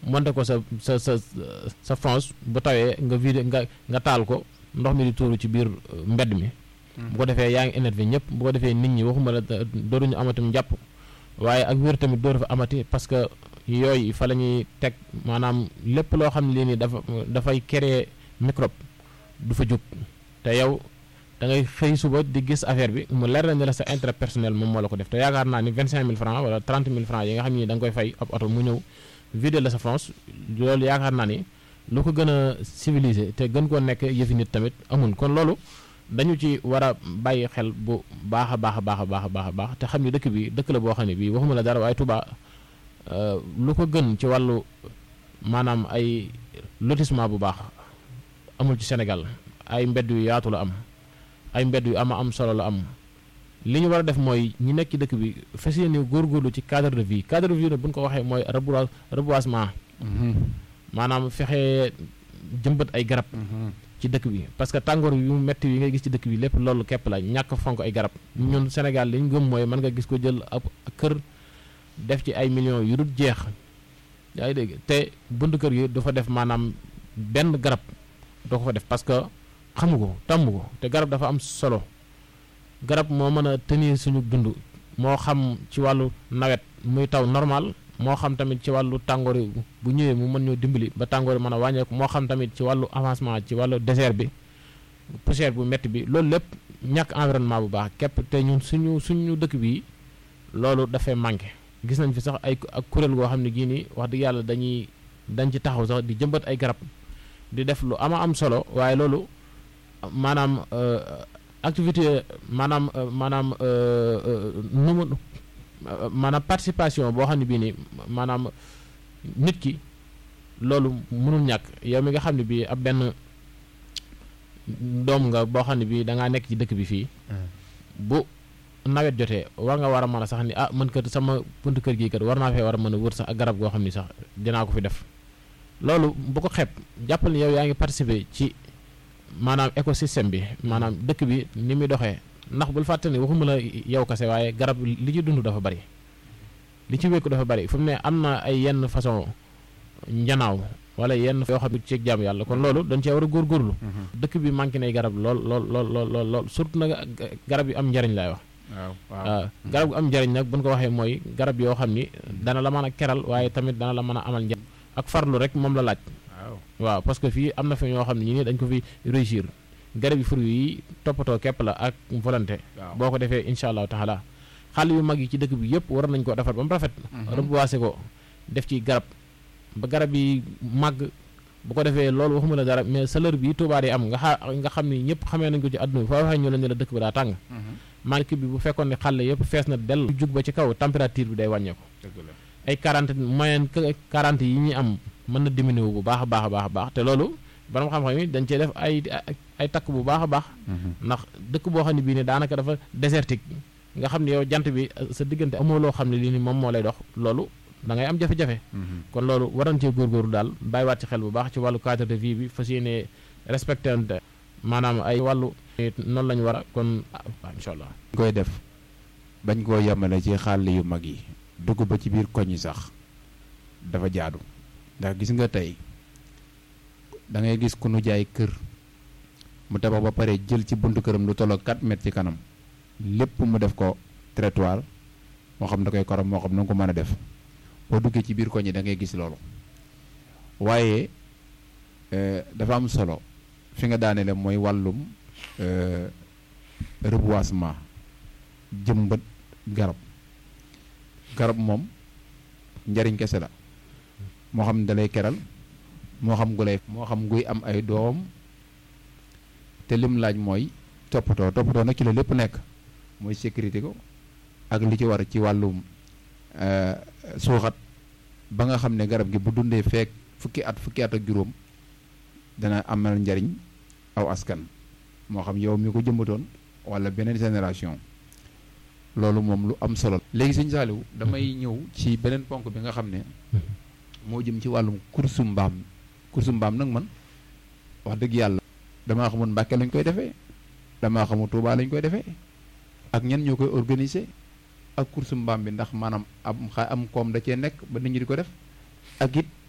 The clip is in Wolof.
monte ko sa sa sa sa fonce bu tawee nga vide nga nga taal ko ndox mi di tuuru ci biir mbedd mi bu ko defee yaa ngi énervé ñëpp bu ko defee nit ñi waxuma la dooruñu amatum jàpp waaye ak wér tamit dooru fa amati parce que yooyu fa la ñuy teg maanaam lépp loo xam ne lii nii dafa dafay créer microbe du fa jóg te yow da ngay xëy suba di gis affaire bi mu leer na ne la sa intérêt personnel moom moo la ko def te yaakaar naa ni vingt cinq mille francs wala trente mille francs yi nga xam ni da nga koy fay ab oto mu ñëw vider la sa France loolu yaakaar naa ni lu ko gën a civilisé te gën koo nekk yëfi nit tamit amul kon loolu dañu ci war a bàyyi xel bu baax a baax a baax a baax a baax a baax te xam ni dëkk bi dëkk la boo xam ne bii waxuma la dara waaye Touba lu ko gën ci wàllu maanaam ay lotissement bu baax amul ci Sénégal ay mbedd yu yaatu la am ay mbedd yu ama am solo la am li ñu war a def mooy ñi nekk ci dëkk bi fas yéene góorgóorlu ci cadre de vie cadre de vie nag bu ñu ko waxee mooy rebois reboisement maanaam fexe jëmbat ay garab ci dëkk bi parce que tàngoor yu metti yi ngay gis ci dëkk bi lépp loolu képp la ñàkk fonk ay garab ñun Sénégal li ñu gëm mooy mën nga gis ko jël ab kër def ci ay millions yu dul jeex yaa ngi dégg te bunt kër gi du fa def maanaam benn garab doo ko fa def parce que xamu ko tàmm ko te garab dafa am solo garab moo mën a tenir suñu dund moo xam ci wàllu nawet muy taw normal moo xam tamit ci wàllu tàngoor yi bu ñëwee mu mën ñoo dimbali ba tàngoor yi mën a wàññeeku moo xam tamit ci wàllu avancement ci wàllu désert bi poussière bu métti bi loolu lépp ñàkk environnement bu baax képp te ñun suñu suñu dëkk bi loolu dafay manqué gis nañ fi sax ay ak kuréel goo xam ne gii nii wax dëgg yàlla dañuy dañ ci taxaw sax di jëmbat ay garab di def lu ama am solo waaye loolu maanaam activité maanaam maanaam nu mu maanaam participation boo xam ne bii nii maanaam nit ki loolu mënul ñàkk yow mi nga xam ne bii ab benn doom nga boo xam ne bii da ngaa nekk ci dëkk bi fii bu nawet jotee war nga war a mën a sax ni ah man kat sama buntu kër gii kat war naa fee war a mën a wër sax ak garab goo xam ni sax dinaa ko fi def loolu bu ko xeeb jàppal ni yow yaa ngi participer ci maanaam écosystème bi maanaam dëkk bi ni muy doxee ndax bul fàtte ni waxuma la yow kase waaye garab li ci dund dafa bari li ci wékku dafa bari fu mu ne am na ay yenn façon njanaaw wala yenn yoo xam ne ci jaam yàlla kon loolu dañ cee war a góorgóorlu dëkk bi manqué nay garab lool lool lool lool lool lool surtout nag garab yi am njariñ laay wax waaw waaw garab gu am njariñ nag buñ ko waxee mooy garab yoo xam ni dana la mën a keral waaye tamit dana la mën a amal njariñ ak farlu rek moom la laaj waaw parce que fii am na fi ñoo xam ne ñi ni dañ ko fi réussir garab yi fruit yi toppatoo képp la ak volonté boo ko defee incha allahu taala xàll yu mag yi ci dëkk bi yëpp war nañ ko defar ba mu rafet reboiser ko def ci garab ba garab yi màgg bu ko defee loolu waxuma la dara mais chaleur bi tubaab yi am nga xa nga xam ni ñëpp xamee nañ ko ci àdduna bi foo waxee ñu la ne la dëkk bi daa tàng manque bi bu fekkoon ne xàll yëpp fees na dell jug ba ci kaw température bi day wàññeeku ay quarante moyenne quarante yi ñuy am mën na diminuer wu bu baax a baax a baax a baax te loolu borom xam-xam yi dañ cee def ay ay takk bu baax a baax ndax dëkk boo xam ne bii ne daanaka dafa désertique nga xam ne yow jant bi sa diggante amoo loo xam ne lii ni moom moo lay dox loolu da ngay am jafe-jafe kon loolu waroon cee góorgóorlu daal bàyyiwaat ci xel bu baax ci wàllu cadre de vie bi fas yéene respecté maanaam ay wàllu noonu la ñu war a kon ah incha allah koy def bañ koo yemale ci xàll yu mag yi dugg ba ci biir koñ yi sax dafa jaadu ndax gis nga tey da ngay gis ku nu jaay kër mu tabax ba pare jël ci buntu këram lu tolloo 4 mètres ci kanam lépp mu def ko trottoir moo xam da koy korom moo xam na nga ko mën a def boo duggee ci biir koñ yi da ngay gis loolu waaye dafa am solo fi nga daanele mooy wàllum reboisement jëmbat garab garab moom njariñ kese la moo xam da lay keral moo xam gu lay moo xam guy am ay doom te lim laaj mooy toppatoo toppatoo nag ci la lépp nekk mooy sécurité ko ak li ci war ci wàllum suuxat ba nga xam ne garab gi bu dundee feek fukki at fukki at ak juróom dana amal njariñ aw askan moo xam yow mi ko jëmbatoon wala beneen génération loolu moom lu am solo léegi sëñ Saaliw damay ñëw ci beneen ponk bi nga xam ne moo jëm ci wàllum kursu mbaam kursu mbaam nag man wax dëgg yàlla damaa xamul Mbàkke lañ koy defee damaa xamul Tuubaa lañ koy defee ak ñen ñoo koy organiser ak kursu mbaam bi ndax maanaam am xa am koom da cee nekk ba nit ñi di ko def ak it